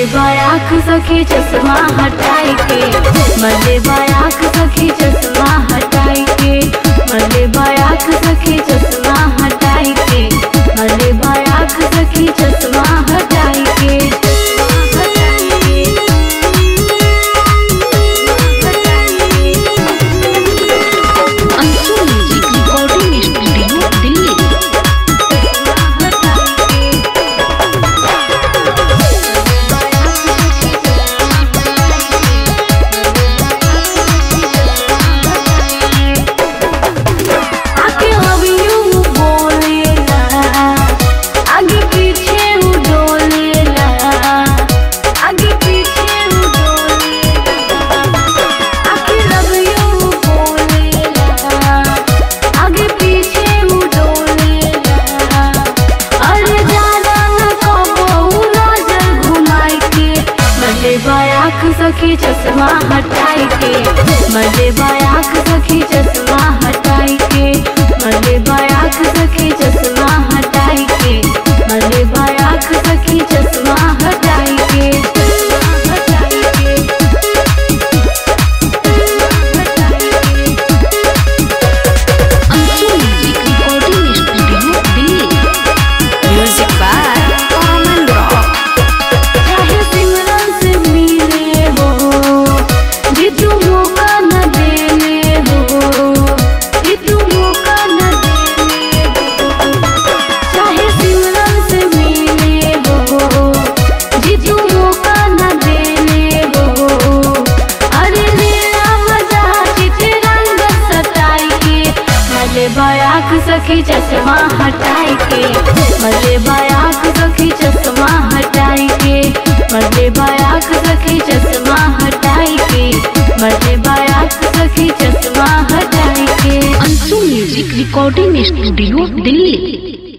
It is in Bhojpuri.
बायाख सखी चश्मा हटाई के मले बायाख सखी चश्मा हटाई के मले बायाख सखी चश्मा हटाई के मले बायाख सखी चश्मा हटाई के हटाई के Anshu music recording studio Delhi आके हवियू बोलेला आगे पीछे उ डोलेला आगे पीछे उ डोलेला आके हवियू बोलेला आगे पीछे उ डोलेला अरे जाना न कबो नजर घुमाई के मजे बायाख सखी चश्मा हटाई के मजे बायाख सखी चश्मा हटाई के मजे बायाख सखी चश्मा हटाई के मजे बायाख सखी चश्मा हटाई के हटाई के हटाई के Anshu music recording studio Delhi music by common rock चाहे सिमरन से मिले हो जी तू मौका न देने हो जी तू मौका न देने हो चाहे सिमरन से मिले हो जी तू मौका न देने हो अरे लीला मजा चिते रंग सताई के मजे बायाख सखी चश्मा हटाई के मजे बायाख सखी चश्मा हटाई के मजे बायाख सखी चश्मा हटाई के मजे बायाख सखी चश्मा हटाई के Anshu music recording studio Delhi